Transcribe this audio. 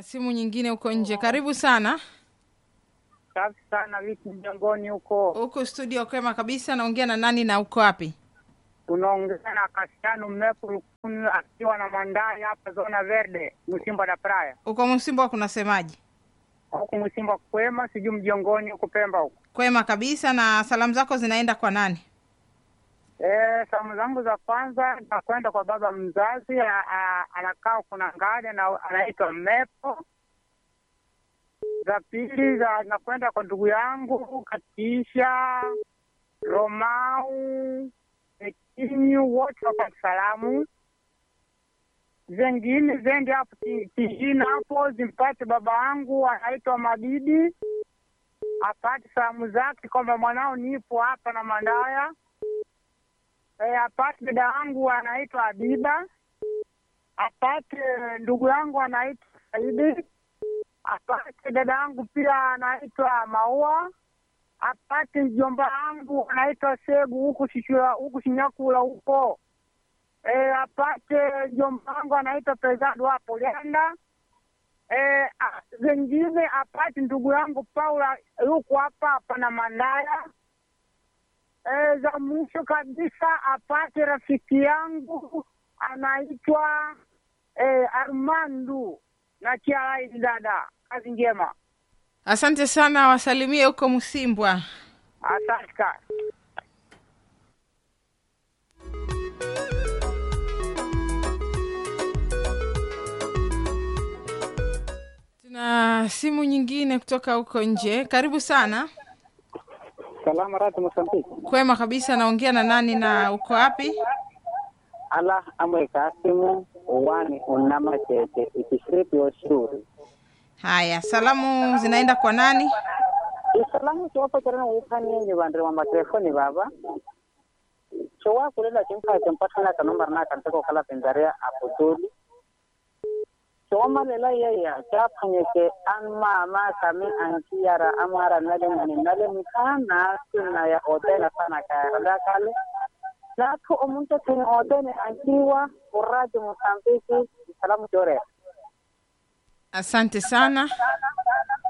na simu nyingine huko nje. Karibu sana Safi sana, vipi mjangoni huko? huko studio. Kwema kabisa. Naongea na nani na uko wapi? Unaongea na Kasiano Mmepu Lukuni akiwa na Mandai hapa zona Verde, Msimba da Praia Uko Msimbo kunasemaje? huku Msimba kwema, sijui mjongoni huku Pemba huku. Kwema kabisa. Na salamu zako zinaenda kwa nani? Eh, salamu zangu za kwanza nakwenda kwa baba mzazi, a- a- anakaa kuna ngadi na anaitwa Mmepo. Za pili za nakwenda kwa ndugu yangu Katisha Romau Ekinyu, wote wapate salamu. Zengine zende hapo ki- kijini hapo zimpate baba yangu anaitwa Madidi, apate salamu zake kwamba mwanao nipo hapa na Mandaya. E, apate dada yangu anaitwa Abiba, apate ndugu yangu anaitwa Saidi, apate dada yangu pia anaitwa Maua, apate mjomba wangu anaitwa Segu huku Shishura huku Shinyakula huko. E, apate mjomba wangu anaitwa Pezado hapo Lenda. E, a- zengine apate ndugu yangu Paula yuko hapa hapa na Mandaya. E, za mwisho kabisa apate rafiki yangu anaitwa e, Armandu na Chiaraidi. Dada, kazi njema, Asante sana, wasalimie huko Msimbwa. asante sana. Tuna simu nyingine kutoka huko nje. Karibu sana. Salama rati Mosambiki. Kwema kabisa. Naongea na nani na uko wapi? Ala amwe kasimu uwani unama chete ikishiriki oshuri. Haya, salamu zinaenda kwa nani? Isalamu chiwapo charana ukani yenye vandri wa matelefoni baba. Chowa kulela chimpa chimpatana kanombar na kanteko kala pendaria aputuli. Chowa malela yaya chapanyeke an mama kami ankiara amara nale mani nale mikana sina ya otela sana kaya kale. Lako omuntu tini otene ankiwa urati Mosambiki salamu chore. Asante sana.